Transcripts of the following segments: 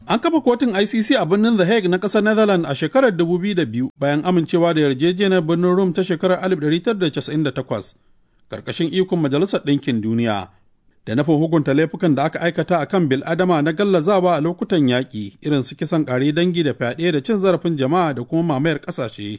An kafa kotun ICC a birnin The Hague na ƙasar Netherlands a shekarar 2002 bayan amincewa da yarjejeniyar birnin Rome ta shekarar 1998 ƙarƙashin ikon Majalisar Ɗinkin Duniya da nufin hukunta laifukan da aka aikata a kan bil'adama na gallazawa a lokutan yaƙi irin su kisan ƙare dangi da fyaɗe da cin zarafin jama'a da kuma mamayar ƙasashe.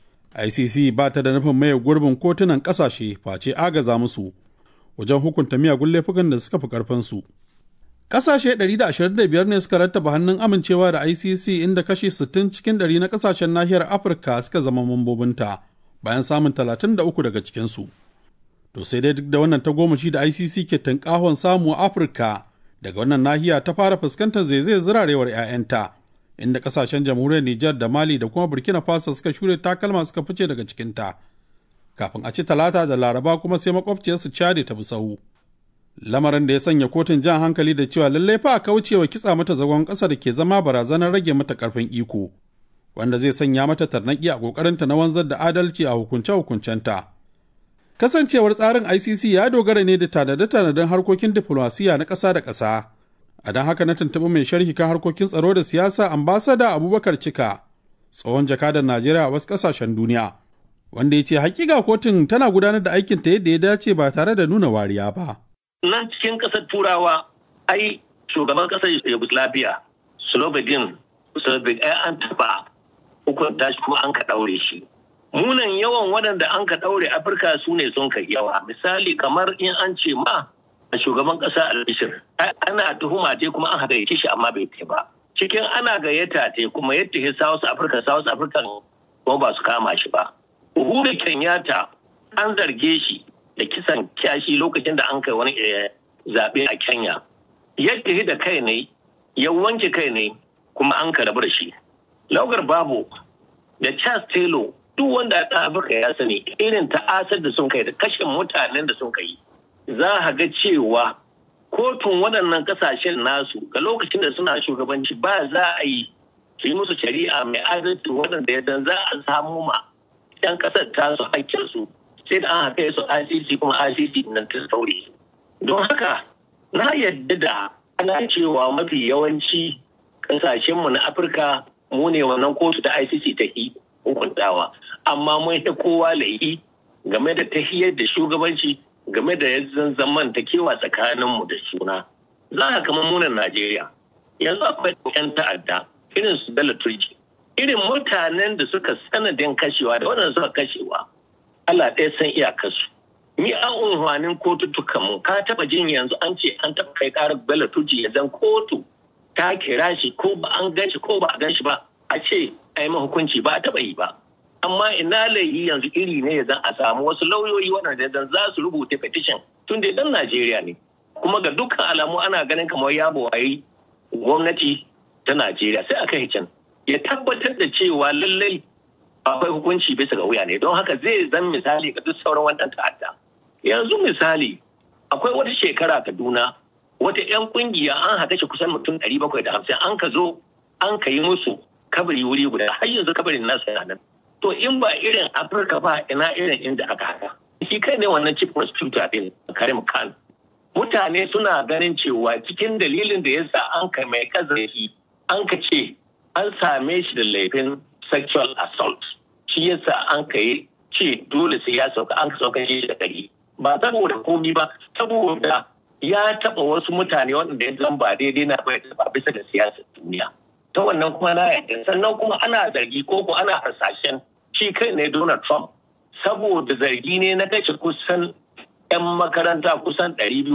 ICC ba ta da nufin maye gurbin kotunan ƙasashe face agaza musu wajen hukunta miyagun laifukan da suka fi ƙarfinsu. Ƙasashe 125 ne suka rattaba hannun amincewa da ICC inda kashi 60 cikin 100 na ƙasashen nahiyar Afirka suka zama mambobinta bayan samun 33 daga cikinsu. To sai dai duk da wannan tagomashi da ICC ke tunkahon samu a Afirka daga wannan nahiya ta fara fuskantar zaizayar zirarewar 'ya'yanta inda kasashen jamhuriyar Nijar da Mali da kuma Burkina Faso suka shure takalma suka fice daga cikinta. Kafin a ci talata da laraba kuma sai makwabciyarsu Chad ta bi sahu. Lamarin da ya sanya kotun jan hankali da cewa lallai fa a kaucewa kitsa mata zagon ƙasa da ke zama barazanar rage mata ƙarfin iko, wanda zai sanya mata tarnaƙi a ƙoƙarinta na wanzar da adalci a hukunce-hukuncenta. Kasancewar tsarin ICC ya dogara ne da tanade-tanaden harkokin diflomasiya na ƙasa da ƙasa. A don haka na tuntuɓi mai sharhi kan harkokin tsaro da siyasa ambasada Abubakar Cika, tsohon jakadan Najeriya a wasu ƙasashen duniya, wanda ya ce hakika kotun tana gudanar da aikinta yadda ya dace ba tare da nuna wariya ba. Nan cikin ƙasar Turawa, ai shugaban ƙasar Yugoslavia, Slovenian, Slovak, ai an taɓa hukunta shi kuma an ka ɗaure shi. munan yawan waɗanda an ka ɗaure afirka su ne sun kai yawa misali kamar in an ce ma a shugaban ƙasa albishir ana tuhuma te kuma an haɗa shi amma bai te ba cikin ana gayyata te kuma yadda ya south africa south africa kuma ba su kama shi ba uhuru kenyatta an zarge shi da kisan kyashi lokacin da an kai wani zaɓe a kenya yadda da kai ne ya wanke kai ne kuma an ka rabu da shi laugar babu da charles taylor duk wanda a Afirka ya sani irin ta'asar da sun kai da kashe mutanen da sun kai za a ga cewa kotun waɗannan ƙasashen nasu ga lokacin da suna shugabanci ba za a yi su yi musu shari'a mai adalci waɗanda ya dan za a samu ma yan ƙasar ta su hakkinsu sai da an haka su ICC kuma ICC nan ta sauri don haka na yadda da ana cewa mafi yawanci ƙasashenmu na Afirka mu ne wannan kotu ta ICC ta yi hukuntawa amma mun ta kowa laifi game da tahiyar da shugabanci game da yanzu zaman ta kewa tsakaninmu da suna za ka kama munan najeriya yanzu akwai yan ta'adda irin su bello turji irin mutanen da suka sanadin kashewa da waɗanda suka kashewa allah ɗaya san iyakarsu ni an unhwanin kotutukan mu ka taɓa jin yanzu an ce an taɓa kai ƙarar bello turji ya zan kotu ta kira shi ko ba an gan shi ko ba a gan shi ba a ce a yi hukunci ba a taɓa yi ba amma ina laifi yanzu iri ne zan a samu wasu lauyoyi waɗanda zan za su rubuta petition tun da dan Najeriya ne kuma ga dukkan alamu ana ganin kamar ya bawayi gwamnati ta Najeriya sai aka yi can ya tabbatar da cewa lallai akwai hukunci bisa ga wuya ne don haka zai zan misali ga duk sauran wannan ta'adda yanzu misali akwai wata shekara Kaduna wata 'yan kungiya an haɗa shi kusan mutum ɗari bakwai da hamsin an ka zo an ka yi musu kabari wuri guda har yanzu kabarin nasa yana nan to in ba irin afirka ba ina irin inda aka haka shi kai ne wannan chief prosecutor din karim khan mutane suna ganin cewa cikin dalilin da yasa an kai mai kazafi an ka ce an same shi da laifin sexual assault shi yasa an kai ce dole sai ya sauka an ka sauka shi da ɗari ba saboda komi ba saboda ya taɓa wasu mutane waɗanda ya zan ba daidai na bai taɓa bisa da siyasar duniya ta wannan kuma na yadda sannan kuma ana zargi ko ko ana harsashen shi kai ne Donald Trump saboda zargi ne na kashe kusan 'yan makaranta kusan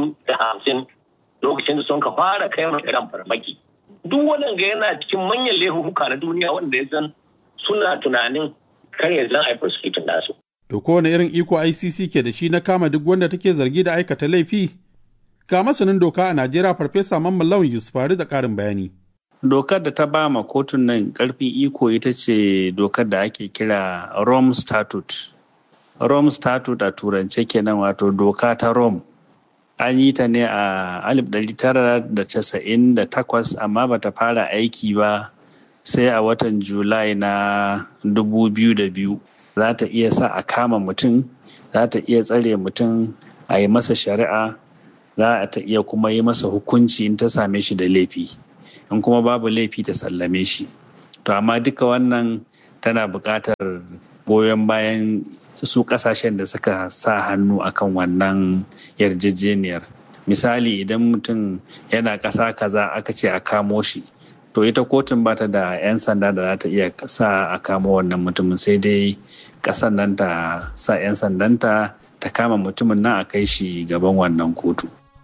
250 lokacin da sun ka fara kai iran farmaki duk waɗanda yana cikin manyan laifuka na duniya wanda ya zan suna tunanin kar ya zan haifar su nasu. To kowane irin iko ICC ke da shi na kama duk wanda take zargi da aikata laifi? Ga masanin doka a Najeriya Farfesa Mamman Lawan Yusufari da ƙarin bayani. Dokar da ta ba ma kotun nan ƙarfin iko ita ce dokar da ake kira Rome Statute. Rome Statute a turance kenan wato doka ta Rome. An yi ta ne a 1998 amma bata fara aiki ba sai a watan Julai na 2002. Za ta iya sa a kama mutum, za ta iya tsare mutum a yi masa shari'a, za ta iya kuma yi masa hukunci in ta same shi da laifi. in kuma babu laifi ta sallame shi to amma duka wannan tana buƙatar goyon bayan su ƙasashen da suka sa hannu akan wannan yarjejeniyar misali idan mutum yana ƙasa kaza aka ce a kamo shi to ita kotun bata da 'yan sanda da za ta iya sa a kamo wannan mutumin sai dai ƙasan nan ta sa 'yan sandanta ta kama mutumin nan a kai shi gaban wannan kotu.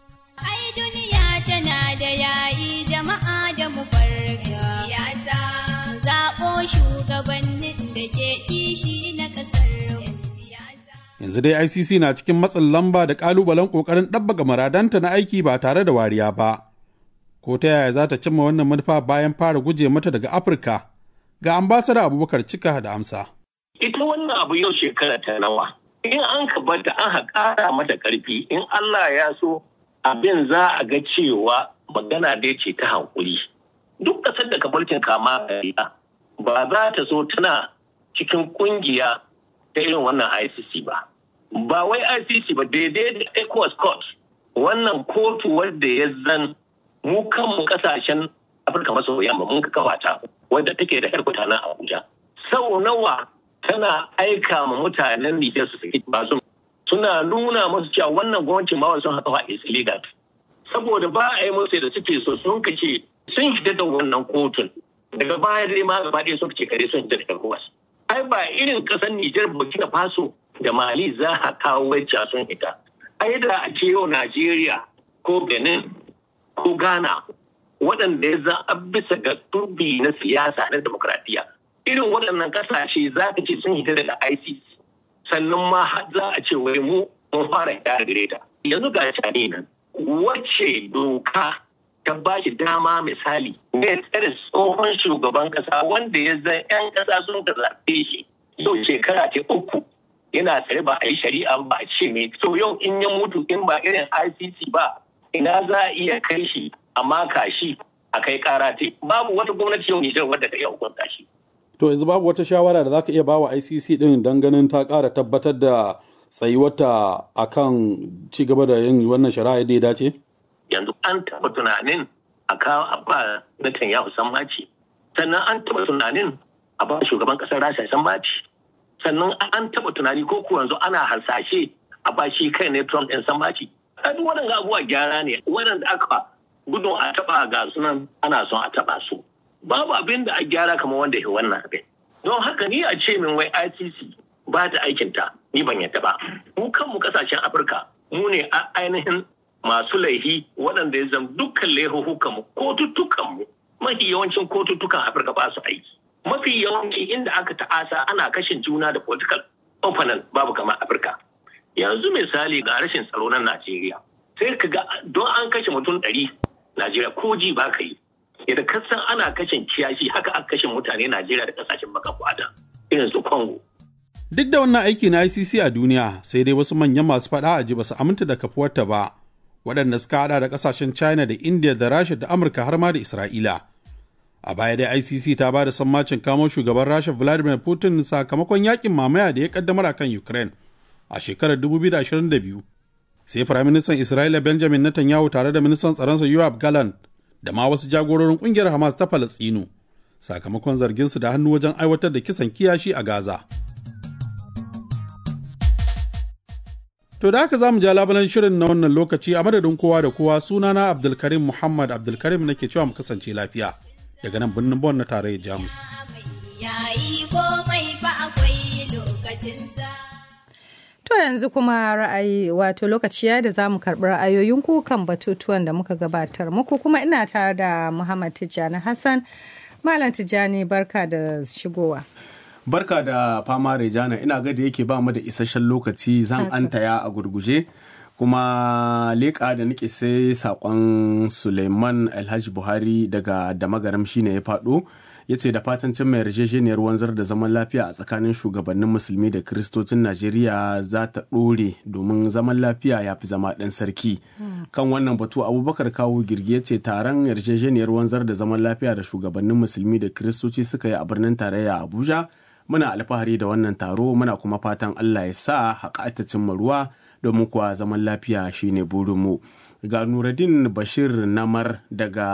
Ai duniya tana da yayi jama'a da mu farga siyasa mu zaɓo shugabannin da ke kishi na ƙasar siyasa. Yanzu dai ICC na cikin matsin lamba da ƙalubalen ƙoƙarin ɗabbaga maradanta na aiki ba tare da wariya ba. Ko ta yaya za ta cimma wannan manufa bayan fara guje mata daga Afirka? Ga ambasada Abubakar Cika da amsa. Ita wannan abu yau shekara ta nawa. In an ka bata an haƙara mata ƙarfi in Allah ya so abin za a ga cewa magana dai ce ta hankuli. Duk ƙasar da mulkin kama kariya ba za ta so tana cikin ƙungiya ta irin wannan ICC ba. Ba wai ICC ba daidai da ECOWAS Court wannan kotu wadda ya zan mu kanmu kasashen Afirka maso yamma mun ka kawata wadda take da harkuta na Abuja. Sau nawa tana aika ma mutanen Nijar su saki basu suna nuna musu cewa wannan gwamnatin ma sun haka is illegal. Saboda ba a yi musu da suke so sun kace sun fita da wannan kotun daga baya dai ma gaba ɗaya sun ce kare sun fita da ECOWAS. Ai ba irin ƙasar Nijar Burkina Faso da Mali za a kawo wacce sun ita. Ai da a ce yau Najeriya ko Benin ko Ghana waɗanda ya za a bisa ga turbi na siyasa na demokradiyya. Irin waɗannan ƙasashe za ka ce sun hita daga ICC sannan ma za a ce wai mu mun fara hita da gare ta. Yanzu ga cani nan wacce doka ta ba shi dama misali ne tsare tsohon shugaban ƙasa wanda ya zan 'yan ƙasa sun ka zaɓe shi yau shekara ce uku yana tsare ba a yi shari'a ba a ce me so yau in ya mutu in ba irin ICC ba ina za a iya kai shi a maka shi a kai kara te babu wata gwamnati yau Nijar wadda ta iya hukunta shi. To yanzu babu wata shawara da za ka iya ba wa ICC din don ganin ta ƙara tabbatar da tsayuwata a kan ci gaba da yin wannan shari'a da ya dace? Yanzu an taɓa tunanin a kawo a ba Netanyahu sammaci sannan an taɓa tunanin a ba shugaban ƙasar Rasha sammaci sannan an taɓa tunani ko kuwa yanzu ana hasashe a ba shi kai ne Trump ɗin sammaci. Duk waɗanda abubuwa gyara ne waɗanda aka gudun a taɓa ga sunan ana son a taɓa su. Babu abin da a gyara kamar wanda ya wannan abin. Don haka ni a ce min wai ICC ba ta aikinta ni ban yadda ba. Mu kanmu kasashen Afirka mu ne a ainihin masu laihi waɗanda ya zama dukkan laihuhukanmu kotuttukanmu mafi yawancin kotuttukan Afirka ba su aiki. Mafi yawanci inda aka ta'asa ana kashin juna da political opponent babu kamar Afirka. Yanzu misali ga rashin tsaro na Najeriya. Sai ka ga don an kashe mutum ɗari Najeriya ko ji ba ka yi. Yadda kasan ana kashin kiyashi haka aka kashe mutane Najeriya da kasashen baka kwada irin su Congo. Duk da wannan aiki na ICC a duniya sai dai wasu manyan masu faɗa a ji ba su aminta da kafuwarta ba waɗanda suka haɗa da ƙasashen China da India da Rasha da Amurka har ma da Isra'ila. A baya dai ICC ta ba da sammacin kamo shugaban Rasha Vladimir Putin sakamakon yakin mamaya da ya kaddamar akan Ukraine a shekarar 2022. sai firaministan isra'ila benjamin netanyahu tare da ministan tsaronsa yoab galan da ma wasu jagororin kungiyar hamas ta falastinu sakamakon zarginsu da hannu wajen aiwatar da kisan kiyashi a gaza to da haka za mu ja labalan shirin na wannan lokaci a madadin kowa da kowa sunana abdulkarim muhammad abdulkarim nake cewa mu kasance lafiya daga nan birnin bon na tarayyar jamus Yayi komai fa akwai lokacinsa. To yanzu kuma ra'ayi wato lokaci ya da za mu karɓi ra'ayoyinku kan batutuwan da muka gabatar muku kuma ina tare da Muhammad Tijjani Hassan. Malam Tijjani barka da shigowa. Barka da fama Rejana ina ga da yake ba mu da isasshen lokaci zan antaya a gurguje kuma leƙa da nake sai saƙon Suleiman Alhaji Buhari daga Damagaram shine ya faɗo. ya ce da fatan cin mai yarjejeniyar wanzar da zaman lafiya a tsakanin shugabannin musulmi da kiristocin najeriya za ta ɗore domin zaman lafiya ya fi zama ɗan sarki kan wannan batu abubakar kawo girgi ya ce taron yarjejeniyar wanzar da zaman lafiya da shugabannin musulmi da kiristoci suka yi a birnin tarayya abuja muna alfahari da wannan taro muna kuma fatan allah ya sa haƙa ta cimma ruwa domin kuwa zaman lafiya shine burinmu ga nuradin bashir namar daga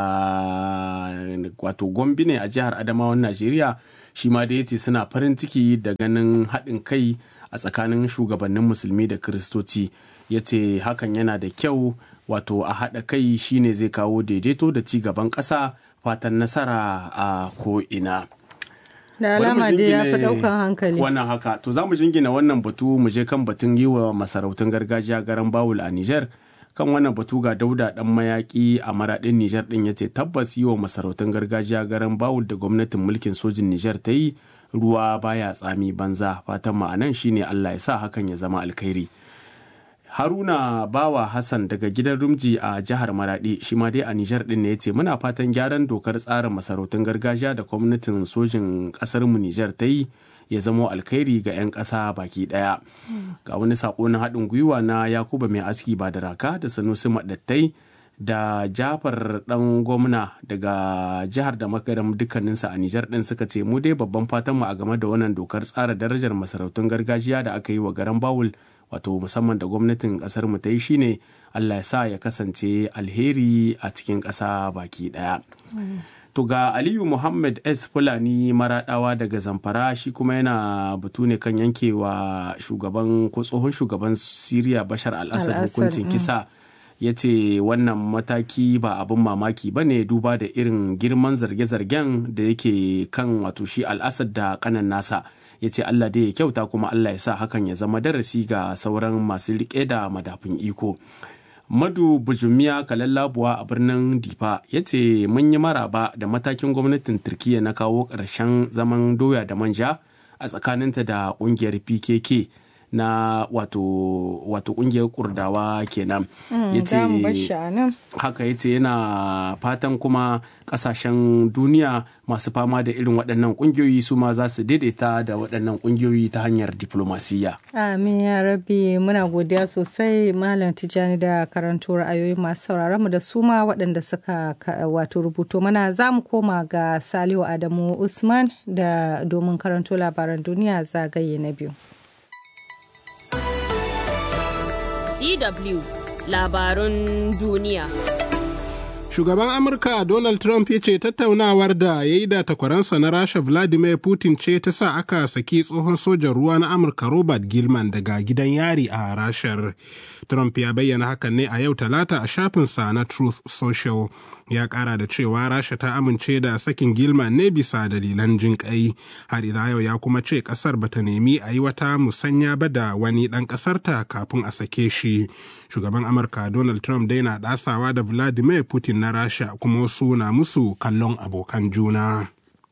wato gombe ne a jihar adamawan najeriya shi ma da yace suna farin ciki da ganin haɗin kai a tsakanin shugabannin musulmi da kiristoci ya ce hakan yana da kyau wato a haɗa kai shine zai kawo daidaito da ci gaban ƙasa fatan nasara a ko'ina. da alama dai ya fi ɗaukan hankali wannan haka to za mu jingina wannan batu mu je kan batun yi wa masarautun gargajiya garan bawul a Nijar kan wannan batu ga dauda dan mayaki a maradin Nijar din yace tabbas yi wa masarautun gargajiya garan bawul da gwamnatin mulkin sojin Nijar ta yi ruwa baya tsami banza fatan ma'anan shine Allah ya sa hakan ya zama alkhairi haruna bawa hassan daga gidan rumji a jihar maradi shi ma dai a nijar din ne ya ce muna fatan gyaran dokar tsarin masarautun gargajiya da gwamnatin sojin kasar mu nijar ta yi ya zamo alkhairi ga 'yan ƙasa baki ɗaya ga wani saƙo na haɗin gwiwa na yakuba mai aski ba da raka da sanusi maɗattai da jafar ɗan gwamna daga jihar da makaram dukkaninsa a nijar ɗin suka ce mu dai babban fatanmu a game da wannan dokar tsara darajar masarautun gargajiya da aka yi wa garan bawul wato musamman da gwamnatin kasar mu ta yi shine Allah ya sa ya kasance alheri a cikin ƙasa baki ɗaya. To ga Aliyu Muhammad S. Fulani maraɗawa daga Zamfara shi kuma yana batu ne kan yankewa shugaban ko tsohon shugaban Siriya Bashar al-Assad hukuncin kisa. ya ce wannan mataki ba abin mamaki ba ne duba da irin girman zarge-zargen da yake kan wato shi al-Assad da kanan nasa. ya ce Allah dai ya kyauta kuma Allah ya sa hakan ya zama darasi ga sauran masu riƙe da madafin iko. Madu Bujumiya Kalallabuwa a birnin Difa ya ce mun yi maraba da matakin gwamnatin Turkiyya na kawo ƙarshen zaman doya da manja a tsakaninta da ƙungiyar PKK na wato wato kungiyar kurdawa kenan yace haka yace yana fatan kuma kasashen duniya masu fama da irin waɗannan kungiyoyi su ma za su daidaita da waɗannan kungiyoyi ta hanyar diplomasiya amin ya rabi muna godiya sosai malam tijani da karanto ra'ayoyi masu sauraron mu da su ma waɗanda suka wato rubuto mana za mu koma ga salihu adamu usman da domin karanto labaran duniya zagaye na biyu DW labarun duniya. Shugaban Amurka Donald Trump ya ce tattaunawar da ya yi da takwaransa na Rasha Vladimir Putin ce ta sa aka saki tsohon sojan ruwa na Amurka Robert Gilman daga gidan yari a Rashar. Trump ya bayyana hakan ne a yau talata a shafinsa na Truth Social. Ya kara da cewa Rasha ta amince da sakin Gilman ne bisa dalilan jinƙai. Har ila yau ya kuma ce ƙasar bata nemi a yi wata musanya ba da wani ɗan ƙasarta kafin a sake shi. Shugaban Amurka Donald Trump dai na ɗasawa da Vladimir Putin na Rasha kuma wasu na musu kallon abokan juna.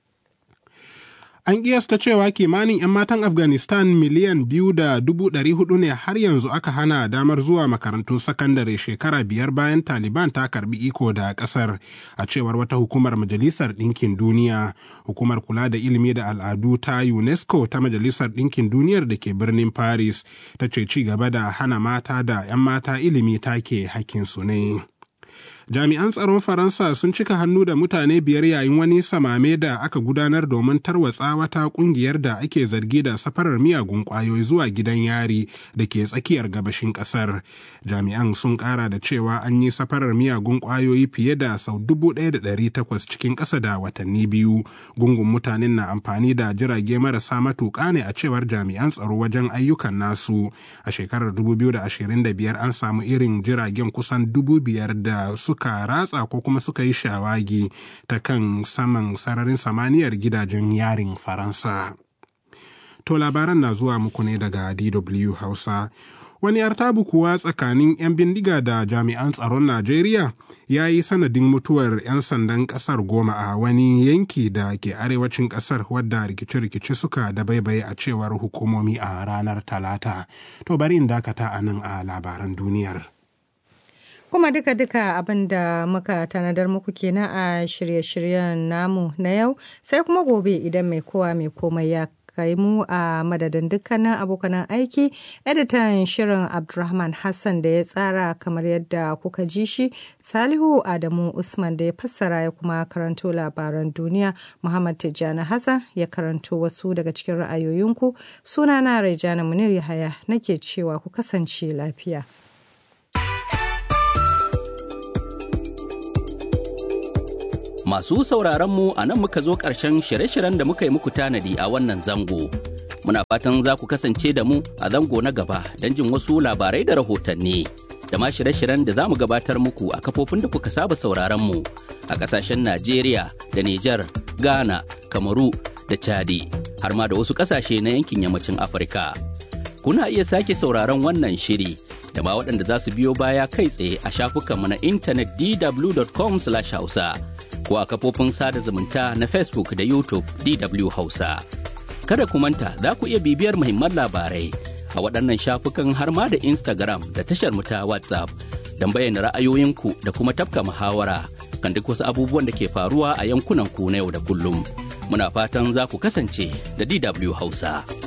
An kiyasta cewa kimanin 'yan matan Afghanistan miliyan biyu da dubu ɗari hudu ne har yanzu aka hana damar zuwa makarantun sakandare shekara biyar bayan Taliban ta karbi iko da ƙasar a cewar wata hukumar Majalisar Ɗinkin Duniya. Hukumar kula da ilimi da al'adu ta UNESCO ta Majalisar Ɗinkin Duniyar da ke birnin Paris ta ce ci gaba da hana mata da 'yan mata ilimi take hakkinsu ne. jami'an tsaron faransa sun cika hannu da mutane biyar yayin wani samame da aka gudanar domin tarwatsa wata kungiyar da ake zargi da safarar miyagun kwayoyi zuwa gidan yari da ke tsakiyar gabashin kasar jami'an sun kara da cewa an yi safarar miyagun kwayoyi fiye da sau dubu ɗaya da ɗari takwas cikin ƙasa da watanni biyu gungun mutanen na amfani da jirage marasa matuƙa ne a cewar jami'an tsaro wajen ayyukan nasu a shekarar 2025 an samu irin jiragen kusan dubu biyar da suka suka ratsa ko kuma suka yi shawagi ta kan saman sararin samaniyar gidajen yarin faransa to labaran na zuwa muku ne daga dw hausa wani artabu kuwa tsakanin 'yan bindiga da jami'an tsaron najeriya ya yi sanadin mutuwar 'yan sandan kasar goma a wani yanki da ke arewacin kasar wadda rikice-rikice suka dabaibaye a cewar hukumomi a ranar talata to bari in dakata a nan a labaran duniyar kuma duka-duka abin da muka tanadar muku kenan a shirye-shiryen namu na yau sai kuma gobe idan mai kowa mai komai ya kai mu a madadin dukkanin abokanan aiki editan shirin abdulrahman hassan da ya tsara kamar yadda kuka ji shi salihu adamu usman da ya fassara ya kuma karanto labaran duniya muhammad tijjani hassan ya karanto wasu daga cikin ra'ayoyinku sunana raijana munir yahaya nake cewa ku kasance lafiya Masu sauraron mu a nan muka zo ƙarshen shirye-shiryen da muka yi muku tanadi a wannan zango. Muna fatan za ku kasance da mu a zango na gaba don jin wasu labarai da rahotanni. Da ma shirye-shiryen da za mu gabatar muku a kafofin da kuka saba sauraron mu a ƙasashen Najeriya da Nijar, Ghana, Kamaru da Chadi, har ma da wasu ƙasashe na yankin yammacin Afirka. Kuna iya sake sauraron wannan shiri da ma waɗanda za su biyo baya kai tsaye a shafukanmu na intanet dw.com/hausa. ko a kafofin sada zumunta na Facebook da YouTube DW Hausa. Kada ku manta za ku iya bibiyar muhimman labarai a waɗannan shafukan har ma da Instagram da tashar mu ta WhatsApp don bayyana ra'ayoyinku da kuma tafka muhawara kan duk wasu abubuwan da ke faruwa a yankunan ku na yau da kullum. Muna fatan za ku kasance da DW Hausa.